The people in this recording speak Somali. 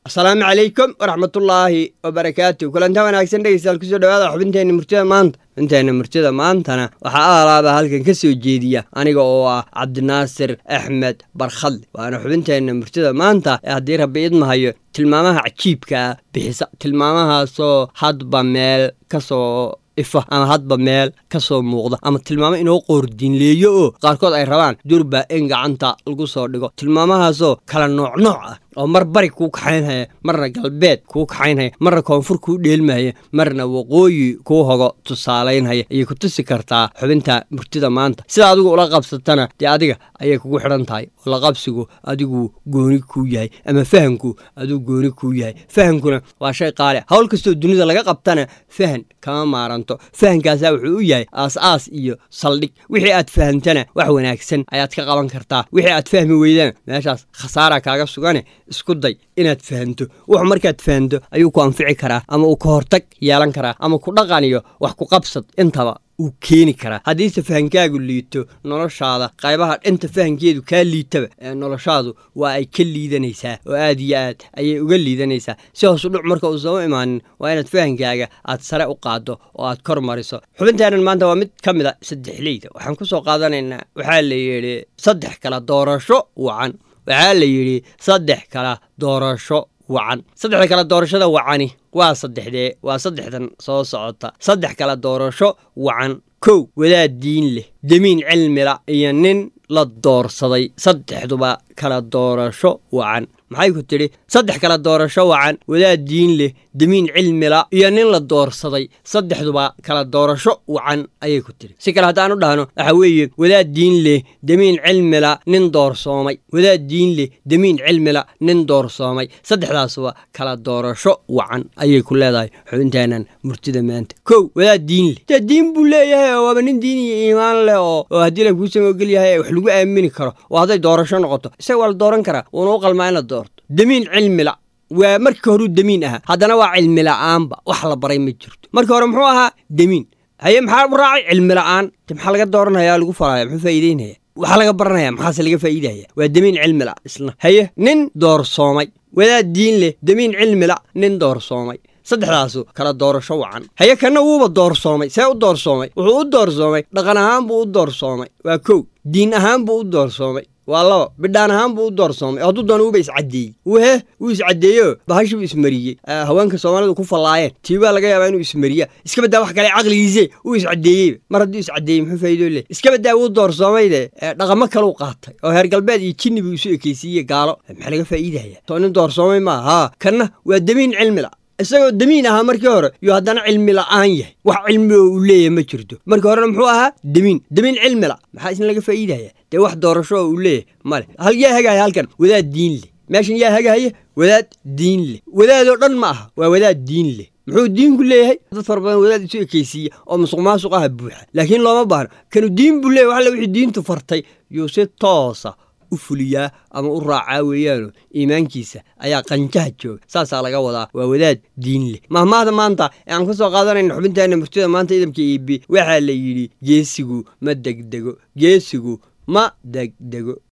asalaamu calaykum waraxmatullaahi wabarakaatu kulantaa wanaagsan dhegeystayaal kusoo dhawaada xubinteenna murtida maanta xubinteenna murtida maantana waxaa aalaaba halkan ka soo jeediya aniga oo ah cabdinaasir axmed barkhadle waana xubinteenna murtida maanta ee haddii rabbi idmahayo tilmaamaha cajiibkaa bixisa tilmaamahaasoo hadba meel kasoo ifa ama hadba meel ka soo muuqda ama tilmaamo inoo qoordiinleeyo oo qaarkood ay rabaan durba in gacanta lagu soo dhigo tilmaamahaasoo kala nooc nooc ah oo mar bari kuu kaxaynhaya marna galbeed kuu kaxaynhaya marna koonfur kuu dheelmahaya marna waqooyi kuu hogo tusaalaynhaya ayay ku tusi kartaa xubinta murtida maanta sida adigu ula qabsatana dee adiga ayay kugu xidhan tahay oo laqabsigu adigu gooni kuu yahay ama fahanku adigu gooni kuu yahay fahankuna waa shay qaali hawl kastoo dunida laga qabtana fahan kama maaranto fahankaasaa wuxuu u yahay aas-aas iyo saldhig wixii aad fahantana wax wanaagsan ayaad ka qaban kartaa wixii aad fahmi weydana meeshaas khasaara kaaga sugane isku day inaad fahanto wuxu markaad fahanto ayuu ku anfici karaa ama uu ka hortag yeelan karaa ama ku dhaqan iyo wax ku qabsad intaba uu keeni karaa haddiise fahankaagu liito noloshaada qaybaha dhinta fahankeedu kaa liitaba ee noloshaadu waa ay ka liidanaysaa oo aad iyo aad ayay uga liidanaysaa si hoos udhuc marka uusan u imaanin waa inaad fahankaaga aad sare u qaaddo oo aad kor mariso xubinteennan maanta waa mid ka mid a saddexleyda waxaan ku soo qaadanaynaa waxaa la yidhi saddex kala doorasho wacan waxaa la yidhi saddex kala doorasho wacan saddexda kala doorashada wacani waa saddexdee waa saddexdan soo socota saddex kala doorasho wacan kow wadaad diin leh demiin cilmila iyo nin la doorsaday saddexduba kala doorasho wacan maxay ku tidhi saddex kala doorasho wacan wadaad diin leh demiin cilmila iyo nin la doorsaday saddexduba kala doorasho wacan ayay ku tidhi si kale haddaan u dhahno waxa weeye wadaad diin leh demiin cilmila nin doorsoomay wadaad diin leh demiin cilmila nin doorsoomay saddexdaasuba kala doorasho wacan ayay ku leedahay xubinteennan murtida maanta kow wadaad diin leh dee diin buu leeyahay oo waaba nin diin iyo iimaan leh oo oo haddii la kuu samogel yahay wax lagu aamini karo oo hadday doorasho noqoto isaga waa la dooran karaa wuuna u qalmaa in la doorto demiin cilmila waa markii horuu demiin ahaa haddana waa cilmi la'aanba wax la baray ma jirto markii hore muxuu ahaa demiin haye maxaa u raacay cilmi la'aan de maxaa laga dooranaya lagu falaya muxuu faa'iideynaya waxaa laga baranaya maxaase laga faa'iidaya waa demiin cilmi la isna haye nin doorsoomay wadaad diin leh demiin cilmi la nin doorsoomay saddexdaasu kala doorasho wacan haye kanna wuuba doorsoomay see u doorsoomay wuxuu u doorsoomay dhaqan ahaan buu u doorsoomay waa kow diin ahaan buu u doorsoomay waa laba bidhaan ahaan buu u doorsoomay oo hadduu doona wuuba iscaddeeyey wuhe wuu iscaddeeyo bahashii buu ismariyey haweenka soomaalidu ku fallaayeen tii baa laga yaabaa inuu ismariya iska baddaa wax kale caqligiise wuu iscaddeeyeyba mar hadduu iscaddeeyey muxuu faa'iidoo leh iska baddaa wuu doorsoomayde dhaqamo kaleu qaatay oo heer galbeed iyo jinni buu isu ekeysiiye gaalo maxaa laga faa'iidaya soo nin doorsoomay maaha haa kanna waa demiin cilmila isagoo demiin ahaa markii hore yuu haddana cilmi la'aan yahay wax cilmi oo uu leeyahay ma jirto markii horena muxuu ahaa demiin demiin cilmila maxaa isna laga faa'iidaya dee wax doorasho oo uu leeyahay male hal yaa hagaya halkan wadaad diin leh meeshan yaa hagahaya wadaad diin leh wadaadoo dhan ma aha waa wadaad diin leh muxuu diinku leeyahay dad fara badan wadaad isu ekeysiiya oo musuq maasuq aha buuxa laakiin looma baahno kanu diin buu leeyahy waxalle wixii diintu fartay yuu si toosa u fuliyaa ama u raacaa weeyaano iimaankiisa ayaa qanjaha jooga saasaa laga wadaa waa wadaad diin leh mahmaahda maanta ee aan ka soo qaadanayna xubinteenna murtida maanta idamka iibi waxaa la yidhi geesigu ma degdego geesigu ma degdego